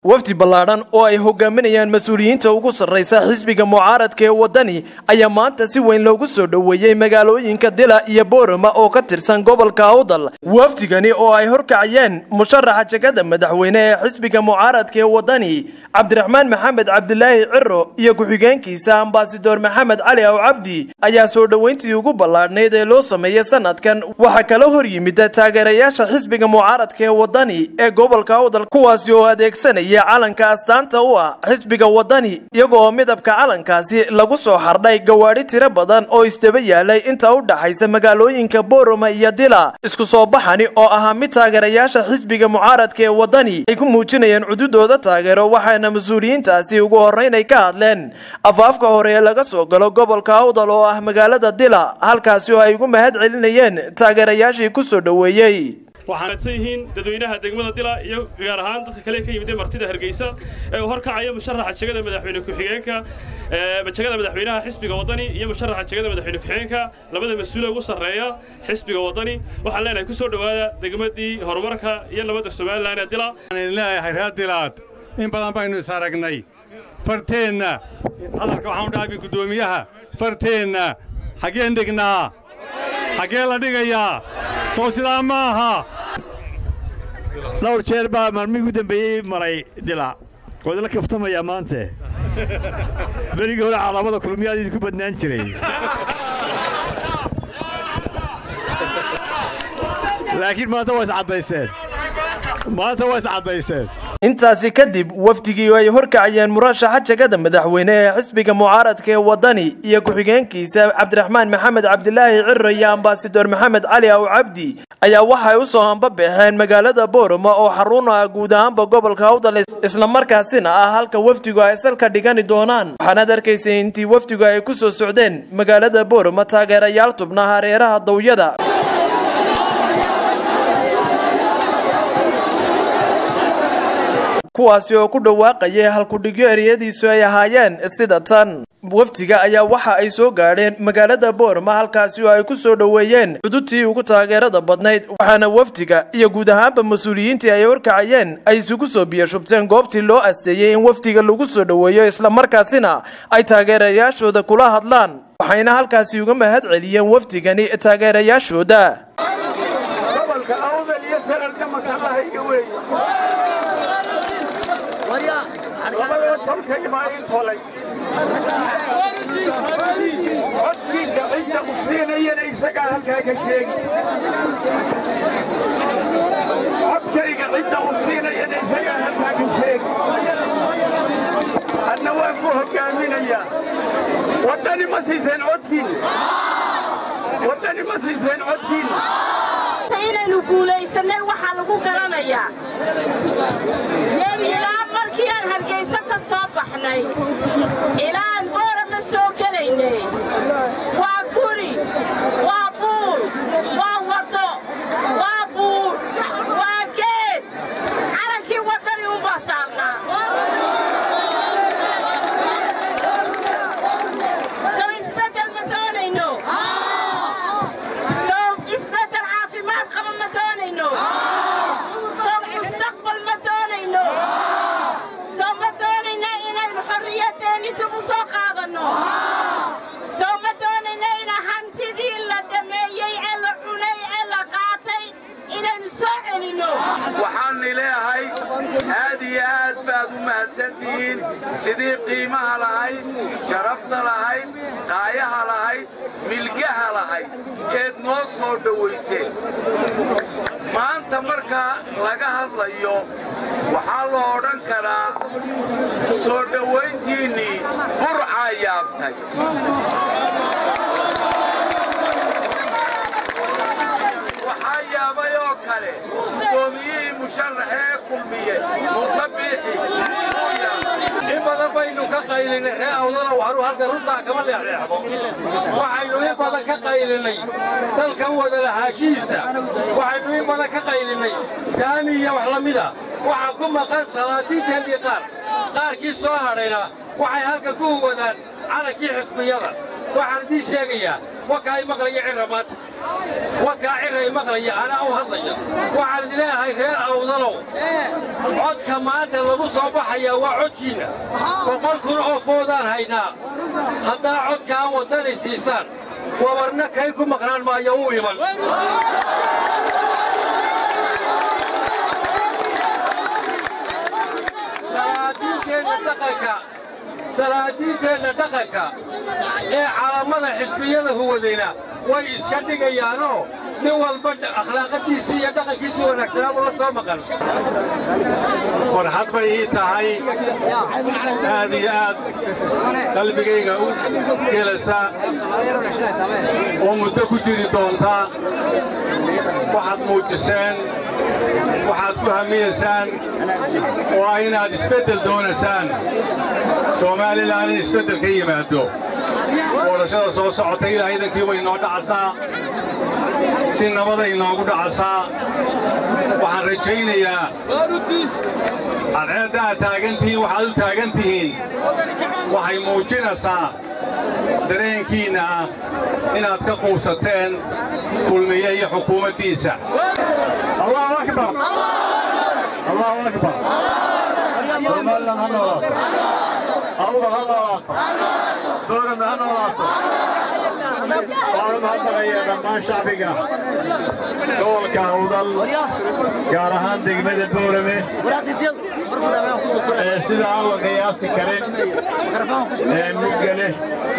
wafdi ballaadhan oo ay hogaaminayaan mas-uuliyiinta ugu sarraysa xisbiga mucaaradka ee waddani ayaa maanta si weyn loogu soo dhoweeyey magaalooyinka dila iyo boorama oo ka tirsan gobolka awdal wafdigani oo ay horkacayeen musharaxa jegada madaxweyne ee xisbiga mucaaradka ee waddani cabdiraxmaan maxamed cabdilaahi ciro iyo ku-xigeenkiisa ambasador maxamed cali aw cabdi ayaa soo dhoweyntii ugu ballaadhnayd ee loo sameeyey sanadkan waxaa kala hor yimid taageerayaasha xisbiga mucaaradka ee waddani ee gobolka awdal kuwaasi oo adeegsanaya calanka astaanta u ah xisbiga waddani iyagoo midabka calankaasi lagu soo xardhay gawaadhi tiro badan oo isdaba yaalay inta u dhaxaysa magaalooyinka boorama iyo dila isku soo baxani oo ahaa mid taageerayaasha xisbiga mucaaradka ee waddani ay ku muujinayeen cududooda taageero waxaana mas-uuliyiintaasi ugu horrayn ay ka hadleen afaafka hore ee laga soo galo gobolka awdal oo ah magaalada dila halkaasi oo ay ugu mahad celinayeen taageerayaashii ku soo dhoweeyey waxaan adsan yihiin dadweynaha degmada dila iyo gaar ahaan dadka kale ka yimid ee martida hargeysa ee uu horkacaya musharaxa jegada madaxweyne ku-xigeenka jegada madaxweynaha xisbiga waddani iyo musharaxa jegada madaxweyne ku-xigeenka labada mas-uule ugu sarreeya xisbiga waddani waxaan leenahay ku soo dhowaada degmadii horumarka iyo nabadda somalilan ee dila waxaan leeyahay reer dilaad in badan baynu is aragnay farteenna hadalka waxaan u dhaabi guddoomiyaha farteenna xaggeen dhignaa xaggee la dhigayaa soo sidaa ma aha dhowr jeer baa maalmihii ugu dambeeyey maray dila waad la kaftamayaa maante berigii hore calaamada kulmiyaadiid ku badnaan jiray laakiin maanta waa iscaddayseen maanta waa iscaddayseen intaasi kadib wafdigii ay horkacayeen murashaxa jegada madaxweyne ee xisbiga mucaaradka ee waddani iyo ku-xigeenkiisa cabdiraxmaan maxamed cabdilaahi ciro iyo ambasador maxamed cali aw cabdi ayaa waxay u soo hambabeexeen magaalada boorama oo xarun ah guud ahaanba gobolka awdal islamarkaasina ah halka wafdigu ay salka dhigani doonaan waxaanaad arkaysay intii wafdigu ay ku soo socdeen magaalada boorama taageerayaal tubna hareeraha dawyada kuwaasi oo ku dhawaaqayay halkudhigyo ereyadiisu ay ahaayeen sida tan wafdiga ayaa waxa ay soo gaadheen magaalada boorama halkaasi oo ay ku soo dhoweeyeen cududtii ugu taageerada badnayd waxaana wafdiga iyo guud ahaanba mas-uuliyiintii ay horkacayeen ay isugu soo biyashubteen goobtii loo asteeyey in wafdiga lagu soo dhoweeyo islamarkaasina ay taageerayaashooda kula hadlaan waxayna halkaasi uga mahad celiyeen wafdigani taageerayaashooda labada tolkay baa ii tolay codkiisa cidda u siinayana isagaa halkaa ka sheegi codkayga cidda u siinayana isagaa halkaa ka sheegi adna waan ku hoggaaminayaa waddani ma siiseen codkiin waddani ma siiseen codkiin inaynu guulaysannay waxaa lagu garanayaa ilaa markii aan hargayso ka soo baxnay ilaa aan boorama soo gelaynay waa guri waa buur waa waddo waa buur waa geed calankii waddani unbaa saarnaa soo isbeddel ma doonayno soo isbeddel caafimaad qaba ma doonayno soo mustaqbal ma doonayno soo ma doonayna inaynu xorriyadeenni dib u soo qaadanno soo ma doonayna ina hantidii la dhammeeyey ee la cunay ee la qaatay inaynu soo celinno waxaanni leeyahay aad iyo aad baad u mahadsantihiin sidii qiimaha lahayd sharafta lahayd qaayaha lahayd milgaha lahayd eed noo soo dhowayseen maanta marka laga hadlayo waxaa loo odhan karaa soo dhowayntiinnii burcaa yaabtay waxaa yaabay oo kale gudoomiyihii musharaxee kulmiye muuse biixi in badan baynu ka qaylinay ree awdala waxanu halka runtaa kama leexleexdo waxaynu in badan ka qaylinay dalkan wada lahaashihiisa waxaynu in badan ka qaylinay saami iyo wax la mida waxaa ku maqan salaatiinteennii qaar qaarkii soo hadhayna waxay halka ku huwadaan calankii xisbiyada waxaan idiin sheegayaa wakaa i maqlaya cirra maanta wakaa cirra i maqlaya anaa u hadlaya waxaan idin leeyahay reer awdalow codka maanta lagu soo baxayaa waa codkiinna boqol kun oo foodaan haynaa haddaa codkaan waddani siisaan wabarna kay ku maqnaan maayo u iman salaadiinteenna dhaqanka salaadiinteenna dhaqanka ee calaamada xisbiyada huwadayna way iska dhigayaanoo nin walba akhlaaqadiisii iyo dhaqankiisii wanaagsanaabu la soo maqan farxad bay ii tahay aad iyo aad qalbigayga u gelasa oo muddo ku jiri doonta waxaad muujiseen waxaad ku hamiyaysaan oo ah inaad isbeddel doonaysaan soomaalilan in isbeddel ka yimaado doorashada soo socota ilaa idankii way inoo dhacasaa si nabaday inoogu dhacasaa waxaan rajaynayaa cadceedda aad taagantihiin waxaad u taagan tihiin waxay muujinaysaa dareenkiinna ah inaad ka quusateen kulmiye iyo xukuumaddiisa allahu akbar allahu akbar somalilan ha noolaato awdal ha noolaato doorame ha noolaato waanu mahadnaqayaa dhammaan shacbiga gobolka awdal gaar ahaan degmada boorame ee sida aan la qiyaasi karin ee mugga leh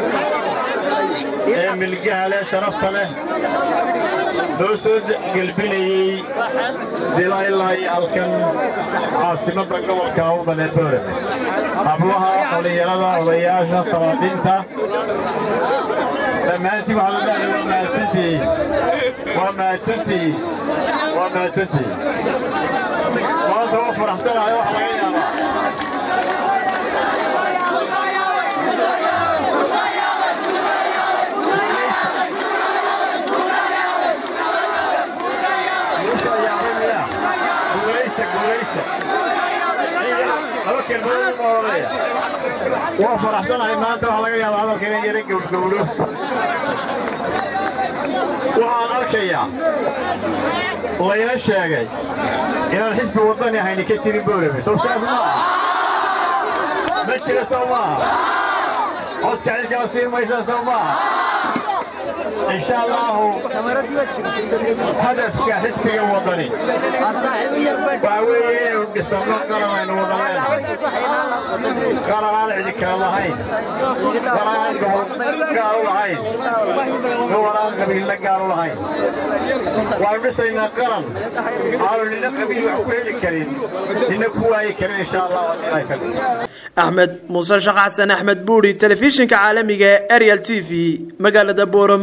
ee milgaha leh sharafta leh loo soo gelbinayey dila ilaa iyo halkan caasimadda gobolka awdal ee boorame hablaha dhallinyarada odayaasha salaadiinta dhammaantiin waxaa la dhahay waa mahadsantihiin waa mahadsantihiin waa mahadsantihiin maanta waa faraxsanahay wax laga yaabaa waa faraxsanahay maanta waxaa laga yaabaa hadalka inay yara gowrgowro waxaan arkayaa layna sheegay inaan xisbi waddani ahayni ka jirin boorame sow saas maaha ma jira sow maaha codka cid kala siin maysa sow maaha إن شاء الله هدفك حسبك الوطني باوي ونستمر قرار إنه وطنين قرار عندك الله هاي قرار قالوا لهاي قرار قبيل لك قالوا لهاي وعمسينا قرن قالوا لنا قبيل وحبيل الكريم إنك هو أي كريم إن شاء الله وطنين كريم axmed muuse shaq xasan axmed buuri telefishinka caalamiga ee ariel t v magaalada borom